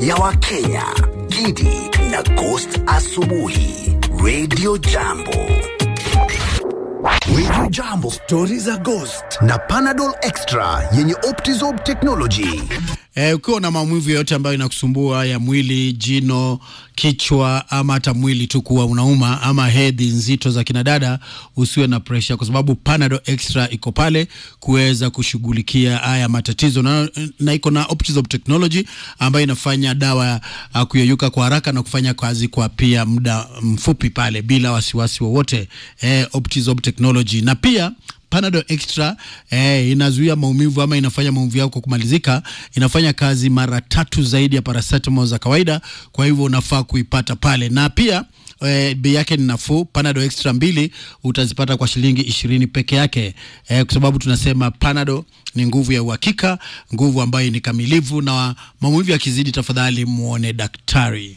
ya Wakenya, Gidi na Ghost Asubuhi, Radio Jambo. Radio Jambo, stori za Ghost na Panadol Extra yenye Optizorb technology. Eh, ukiwa na maumivu yoyote ambayo inakusumbua ya mwili, jino, kichwa ama hata mwili tu kuwa unauma ama hedhi nzito za kinadada, usiwe na pressure kwa sababu Panadol Extra iko pale kuweza kushughulikia haya matatizo na, na iko na Optizorb technology ambayo inafanya dawa uh, kuyeyuka kwa haraka na kufanya kazi kwa pia muda mfupi pale bila wasiwasi wowote. Eh, Optizorb technology na pia Panadol Extra eh, inazuia maumivu ama inafanya maumivu yako kumalizika. Inafanya kazi mara tatu zaidi ya paracetamol za kawaida, kwa hivyo unafaa kuipata pale, na pia eh, bei yake ni nafuu. Panadol Extra mbili utazipata kwa shilingi ishirini peke yake eh, kwa sababu tunasema Panadol ni nguvu ya uhakika, nguvu ambayo ni kamilivu, na maumivu yakizidi, tafadhali muone daktari.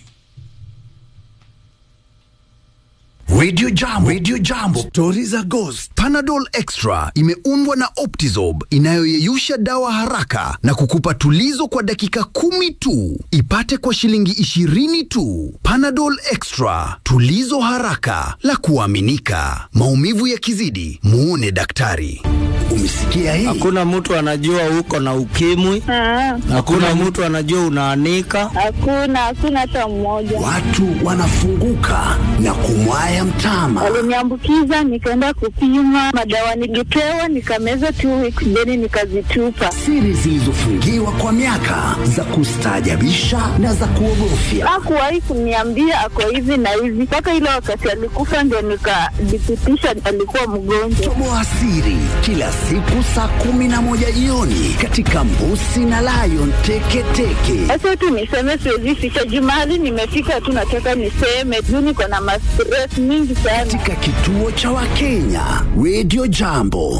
Radio Jambo, Radio Jambo, stori za Ghost. Panadol Extra imeundwa na Optizorb inayoyeyusha dawa haraka na kukupa tulizo kwa dakika kumi tu. Ipate kwa shilingi ishirini tu. Panadol Extra, tulizo haraka la kuaminika. Maumivu yakizidi, muone daktari. Umesikia hii? Hakuna mtu anajua uko na ukimwi. Ah, Hakuna mtu anajua unaanika. Hakuna, hakuna hata mmoja. Watu wanafunguka na kumwaya mtama. Waliniambukiza, nikaenda kupima madawa, nilipewa nikameza two weeks, then nikazitupa. Siri zilizofungiwa kwa miaka za kustaajabisha na za kuogofya. Hakuwahi kuniambia ako hivi na hivi, mpaka ile wakati alikufa ndio nikadhibitisha alikuwa mgonjwa. Toboa siri kila siku saa kumi na moja jioni katika Mbusi na Lion Teketeke. Sasa tu niseme, siwezi ficha juu mahali nimefika tu, nataka niseme juu niko na mastress mingi sana. katika kituo cha Wakenya Radio Jambo.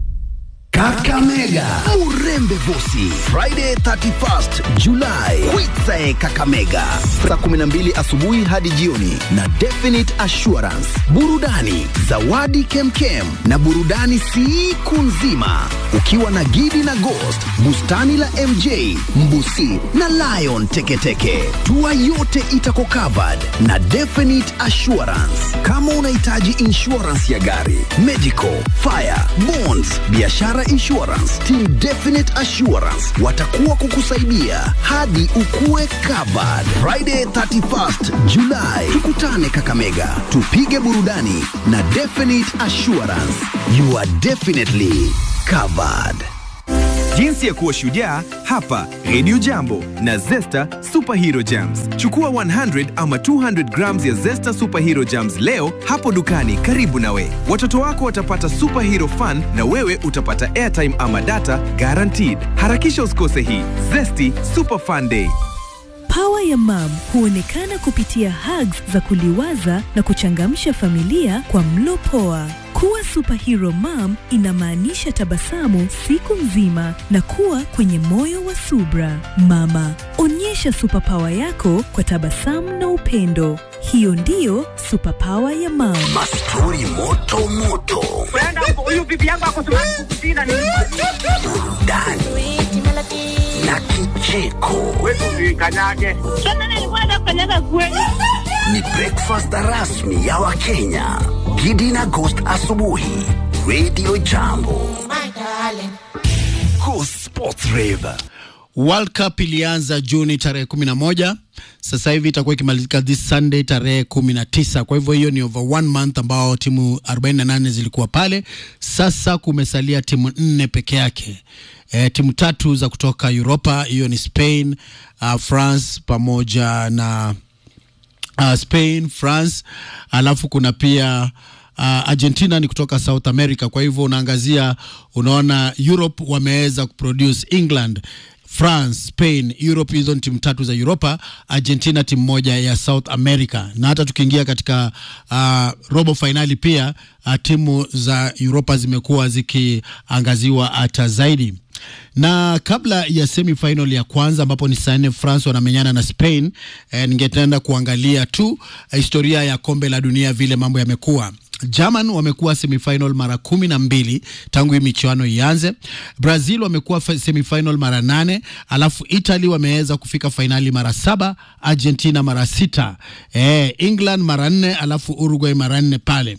Kakamega Murembe Vosi Friday 31st July Kwitsae Kakamega saa 12 asubuhi hadi jioni na Definite Assurance burudani zawadi kemkem na burudani siku nzima ukiwa na Gidi na Ghost bustani la MJ Mbusi na Lion Teketeke tua yote itako covered na Definite Assurance kama unahitaji insurance ya gari medical fire bonds biashara insurance team Definite Assurance watakuwa kukusaidia hadi ukue covered Friday 31st July tukutane Kakamega tupige burudani na Definite Assurance you are definitely covered Jinsi ya kuwa shujaa hapa Radio Jambo na Zesta Superhero Jams. Chukua 100 ama 200 grams ya Zesta Superhero Jams leo hapo dukani karibu nawe. Watoto wako watapata superhero fun na wewe utapata airtime ama data guaranteed. Harakisha usikose hii Zesty Super Fun Day. Pawa ya mam huonekana kupitia hugs za kuliwaza na kuchangamsha familia kwa mlo poa. Kuwa superhero mom inamaanisha tabasamu siku nzima na kuwa kwenye moyo wa subra. Mama, onyesha superpower yako kwa tabasamu na upendo. Hiyo ndiyo superpower ya mam. mastori moto moto burudani na kicheko Tena nilikuwa nafanyaga kweli. ni breakfast rasmi ya Wakenya. Gidi na Ghost asubuhi, Radio Jambo. Go Sports Rave. World Cup ilianza Juni tarehe kumi na moja. Sasa hivi itakuwa ikimalizika this Sunday tarehe kumi na tisa. Kwa hivyo hiyo ni over one month ambao timu 48 zilikuwa pale. Sasa kumesalia timu nne peke yake. E, timu tatu za kutoka Europa, hiyo ni Spain, uh, France pamoja na uh, Spain, France, alafu kuna pia uh, Argentina ni kutoka South America. Kwa hivyo unaangazia, unaona Europe wameweza kuproduce England France, Spain, Europe. Hizo ni timu tatu za Europa, Argentina timu moja ya South America. Na hata tukiingia katika uh, robo fainali pia uh, timu za Europa zimekuwa zikiangaziwa hata zaidi na kabla ya semifinal ya kwanza ambapo ni saa nne France wanamenyana na Spain eh, ningetenda kuangalia tu eh, historia ya kombe la dunia vile mambo yamekuwa. German wamekuwa semifinal mara kumi na mbili tangu hii michuano ianze. Brazil wamekuwa fa- semifinal mara nane, alafu Italy wameweza kufika fainali mara saba, Argentina mara sita, eh, England mara nne, alafu Uruguay mara nne pale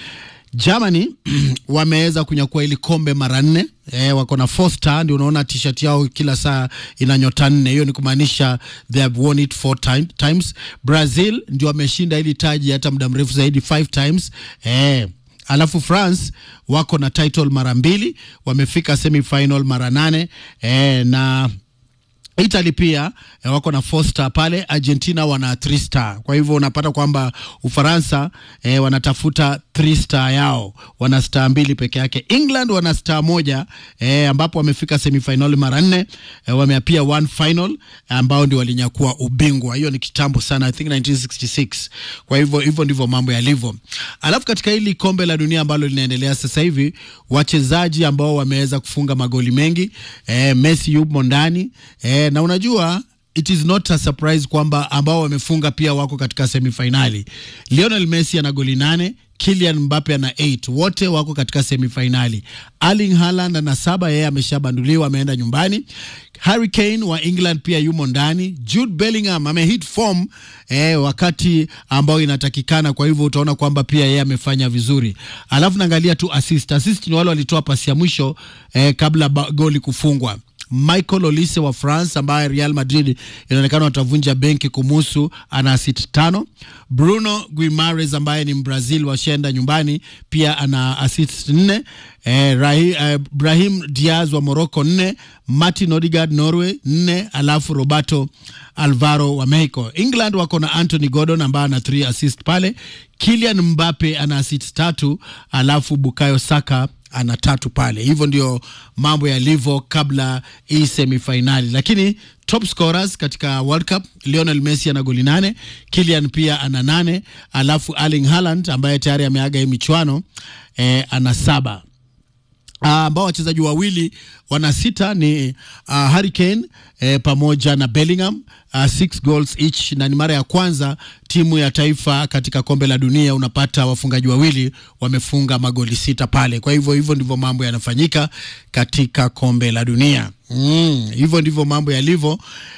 Germany wameweza kunyakua ili kombe mara nne eh, wako na four star, ndio unaona t-shirt yao kila saa ina nyota nne. Hiyo ni kumaanisha they have won it four time, times. Brazil ndio wameshinda hili taji hata muda mrefu zaidi five times eh, alafu France wako na title mara mbili, wamefika semifinal mara nane eh, na Italy pia eh, wako na four star pale, Argentina wana three star. Kwa hivyo unapata kwamba Ufaransa eh, wanatafuta three star yao, wana star mbili peke yake. England wana star moja eh, ambapo wamefika semifinal mara nne eh, wameapia one final ambao ndio walinyakua ubingwa. Hiyo ni kitambo sana, I think 1966. Kwa hivyo hivyo ndivyo mambo yalivyo. Alafu katika hili kombe la dunia ambalo linaendelea sasa hivi, wachezaji ambao wameweza kufunga magoli mengi eh, Messi yumo ndani eh, na unajua it is not a surprise kwamba ambao wamefunga pia wako katika semifinali. Lionel Messi ana goli nane, Kylian Mbappe ana 8 wote wako katika semifinali. Erling Haaland ana saba, yeye ameshabanduliwa ameenda nyumbani. Harry Kane wa England pia yumo ndani. Jude Bellingham amehit form eh, wakati ambao inatakikana, kwa hivyo utaona kwamba pia yeye amefanya vizuri. Alafu naangalia tu assist. Assist ni wale walitoa pasi ya mwisho eh, kabla ba- goli kufungwa. Michael Olise wa France ambaye Real Madrid inaonekana watavunja benki kumuhusu, ana assist tano. Bruno Guimares ambaye ni Mbrazil washaenda nyumbani pia ana assist nne. Eh, Rahi, eh, Brahim Diaz wa Morocco nne. Martin Odegaard Norway nne, alafu Roberto Alvaro wa Mexico. England wako na Anthony Gordon ambaye ana 3 assist pale. Kylian Mbappe ana assist tatu, alafu Bukayo Saka ana tatu pale. Hivyo ndio mambo yalivyo kabla hii semifinali, lakini top scorers katika World Cup Lionel Messi ana goli nane, Kylian pia ana nane, alafu Erling Haaland ambaye tayari ameaga hii michuano eh, ana saba Ah, ambao wachezaji wawili wana sita ni uh, Harry Kane eh, pamoja na Bellingham uh, six goals each, na ni mara ya kwanza timu ya taifa katika kombe la dunia unapata wafungaji wawili wamefunga magoli sita pale. Kwa hivyo hivyo ndivyo mambo yanafanyika katika kombe la dunia mm, hivyo ndivyo mambo yalivyo.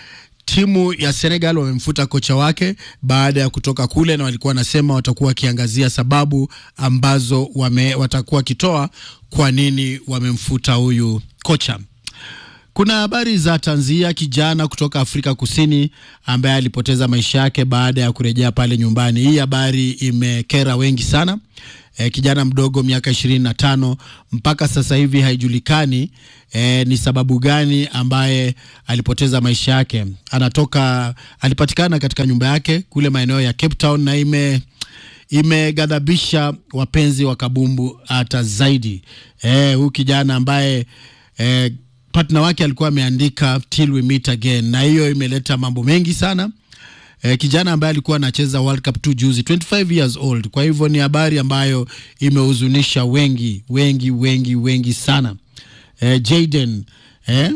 Timu ya Senegal wamemfuta kocha wake baada ya kutoka kule, na walikuwa wanasema watakuwa wakiangazia sababu ambazo wame, watakuwa wakitoa kwa nini wamemfuta huyu kocha. Kuna habari za tanzia kijana kutoka Afrika Kusini ambaye alipoteza maisha yake baada ya kurejea pale nyumbani. Hii habari imekera wengi sana. E, kijana mdogo miaka ishirini na tano mpaka sasa hivi haijulikani e, ni sababu gani ambaye alipoteza maisha yake. Anatoka alipatikana katika nyumba yake kule maeneo ya Cape Town na ime imeghadhabisha wapenzi wa kabumbu hata zaidi. Eh, huyu kijana ambaye eh, partner wake alikuwa ameandika till we meet again, na hiyo imeleta mambo mengi sana. Eh, kijana ambaye alikuwa anacheza World Cup tu juzi 25 years old. Kwa hivyo ni habari ambayo imehuzunisha wengi wengi wengi wengi sana. Eh, Jaden eh,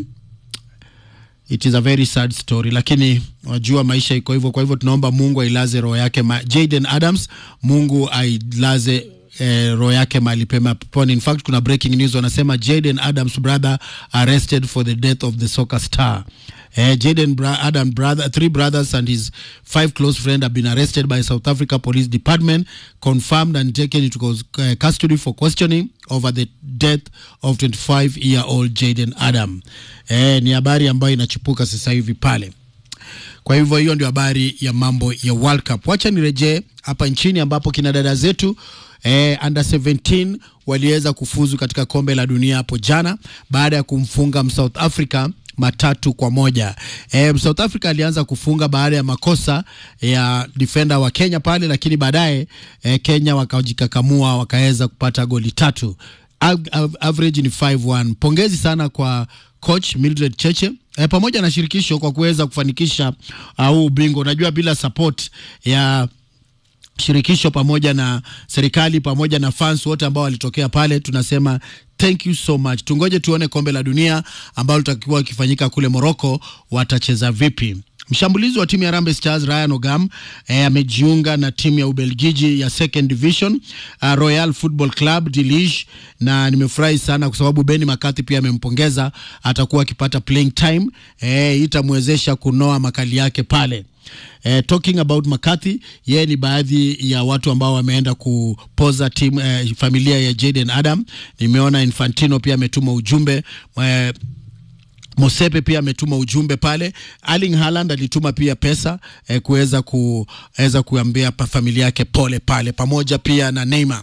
it is a very sad story, lakini wajua maisha iko hivyo. Kwa hivyo tunaomba Mungu ailaze roho yake ma Jaden Adams, Mungu ailaze eh, roho yake mahali pema peponi. In fact kuna breaking news wanasema Jaden Adams brother arrested for the death of the soccer star. Eh, Jaden bra Adam brother, three brothers and his five close friends have been arrested by South Africa Police Department, confirmed and taken into cus- uh, custody for questioning over the death of 25-year-old Jaden Adam. Eh, ni habari ambayo inachipuka sasa hivi pale. Kwa hivyo hiyo ndio habari ya mambo ya World Cup. Wacha nirejee hapa nchini ambapo kina dada zetu eh, under 17 waliweza kufuzu katika kombe la dunia hapo jana baada ya kumfunga South Africa matatu kwa moja. E, South Africa alianza kufunga baada ya makosa ya defender wa Kenya pale, lakini baadaye e, Kenya wakajikakamua wakaweza kupata goli tatu. Av- av- average ni 5-1. Pongezi sana kwa coach Mildred Cheche e, pamoja na shirikisho kwa kuweza kufanikisha uh, huu ubingwa. Unajua bila support ya shirikisho pamoja na serikali pamoja na fans wote ambao walitokea pale, tunasema thank you so much. Tungoje tuone kombe la dunia ambalo litakuwa likifanyika kule Morocco watacheza vipi. Mshambulizi wa timu ya Harambee Stars Ryan Ogam eh, amejiunga na timu ya Ubelgiji ya Second Division uh, Royal Football Club de Liege, na nimefurahi sana kwa sababu Benny McCarthy pia amempongeza, atakuwa akipata playing time eh, itamwezesha kunoa makali yake pale. Eh, talking about McCarthy, yeye ni baadhi ya watu ambao wameenda kupoza timu eh, familia ya Jaden Adam. Nimeona Infantino pia ametuma ujumbe eh, Mosepe pia ametuma ujumbe pale. Erling Haaland alituma pia pesa eh, kuweza kuweza kuambia pa familia yake pole pale, pamoja pia na Neymar.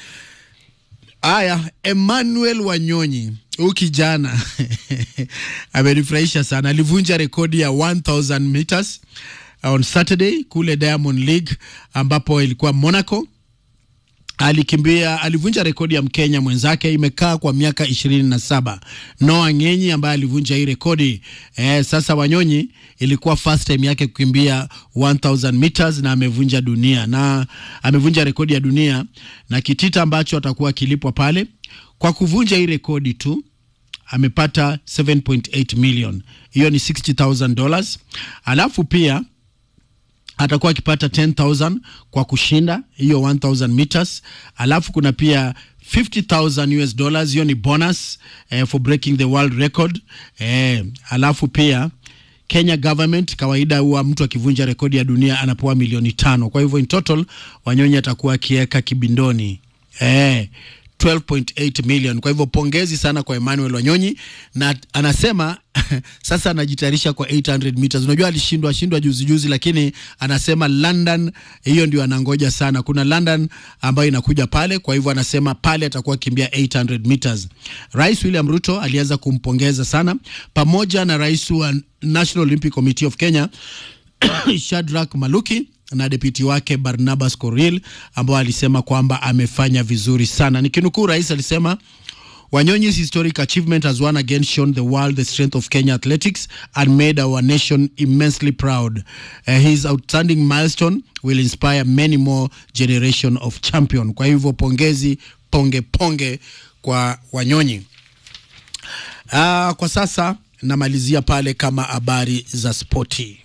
Aya, Emmanuel Wanyonyi huyu kijana amenifurahisha sana, alivunja rekodi ya 1000 meters on Saturday kule Diamond League ambapo ilikuwa Monaco alikimbia alivunja rekodi ya Mkenya mwenzake, imekaa kwa miaka ishirini na saba. Noah Ng'enyi ambaye alivunja hii rekodi eh, sasa Wanyonyi ilikuwa first time yake kukimbia 1000 meters na amevunja dunia na amevunja rekodi ya dunia, na kitita ambacho atakuwa akilipwa pale kwa kuvunja hii rekodi tu amepata 7.8 million, hiyo ni 60000 dollars, alafu pia atakuwa akipata 10000 kwa kushinda hiyo 1000 meters, alafu kuna pia 50000 US dollars, hiyo ni bonus eh, for breaking the world record eh, alafu pia Kenya government kawaida huwa mtu akivunja rekodi ya dunia anapewa milioni tano. Kwa hivyo in total Wanyonyi atakuwa akiweka kibindoni eh, 12.8 million. Kwa hivyo pongezi sana kwa Emmanuel Wanyonyi, na anasema sasa anajitayarisha kwa 800 meters. Unajua alishindwa shindwa juzi juzi, lakini anasema London hiyo ndio anangoja sana. Kuna London ambayo inakuja pale, kwa hivyo anasema pale atakuwa kimbia 800 meters. Rais William Ruto alianza kumpongeza sana pamoja na rais wa National Olympic Committee of Kenya Shadrack Maluki na deputy wake Barnabas Koril ambao alisema kwamba amefanya vizuri sana. Nikinukuu, rais alisema Wanyonyi's historic achievement has once again shown the world the strength of Kenya athletics and made our nation immensely proud. Uh, his outstanding milestone will inspire many more generation of champion. Kwa hivyo pongezi, ponge ponge kwa Wanyonyi. Uh, kwa sasa namalizia pale kama habari za spoti.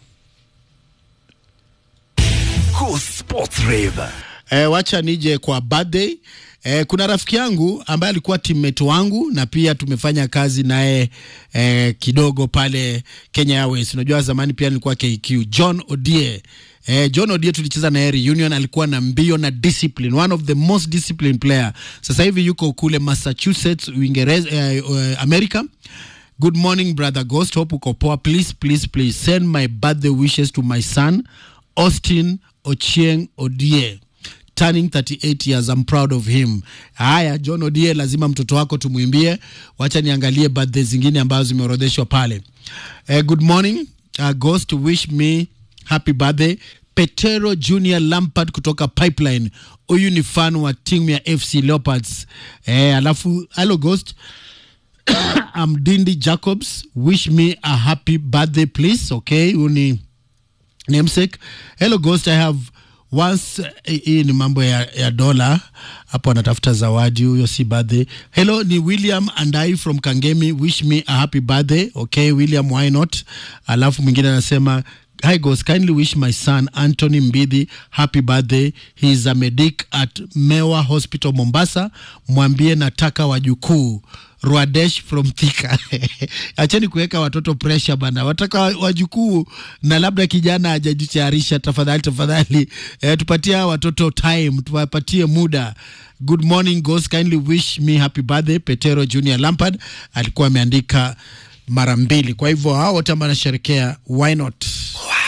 Cool Sports Rave. E, wacha nije kwa birthday. E, kuna rafiki yangu ambaye alikuwa teammate wangu na pia tumefanya kazi naye e, kidogo pale Kenya Airways. Unajua zamani pia nilikuwa KQ. John Odie. E, John Odie tulicheza naye reunion, alikuwa na mbio na discipline, one of the most disciplined player. Sasa hivi yuko kule Massachusetts, Uingereza, eh, eh, America. Good morning brother Ghost, hope uko poa. Please please please send my birthday wishes to my son Austin Ochieng Odie turning 38 years. I'm proud of him. Haya, John Odie, lazima mtoto wako tumwimbie. Wacha niangalie birthday zingine ambazo zimeorodheshwa pale. Eh, good morning uh, Ghost, wish me happy birthday Petero Junior Lampard kutoka Pipeline. Huyu ni fan wa timu ya FC Leopards. Eh, alafu hello Ghost I'm Dindi Jacobs. Wish me a happy birthday please. Okay, huyu ni namesake. Hello Ghost, I have once eh, hii ni mambo ya, ya dola hapo, anatafuta zawadi huyo, si birthday. Hello, ni William and I from Kangemi. Wish me a happy birthday. Okay, William, why not? Alafu mwingine anasema Hi Ghost, kindly wish my son Anthony Mbidhi happy birthday. He is a medic at Mewa Hospital Mombasa. Mwambie nataka wajukuu Rwadesh from Thika. Acheni kuweka watoto pressure bana, wataka wajukuu na labda kijana hajajitayarisha. Tafadhali tafadhali, eh, tupatie hawa watoto time, tuwapatie muda. Good morning Ghost, kindly wish me happy birthday. Petero Junior Lampard alikuwa ameandika mara mbili, kwa hivyo hao wote ambao anasherekea, why not?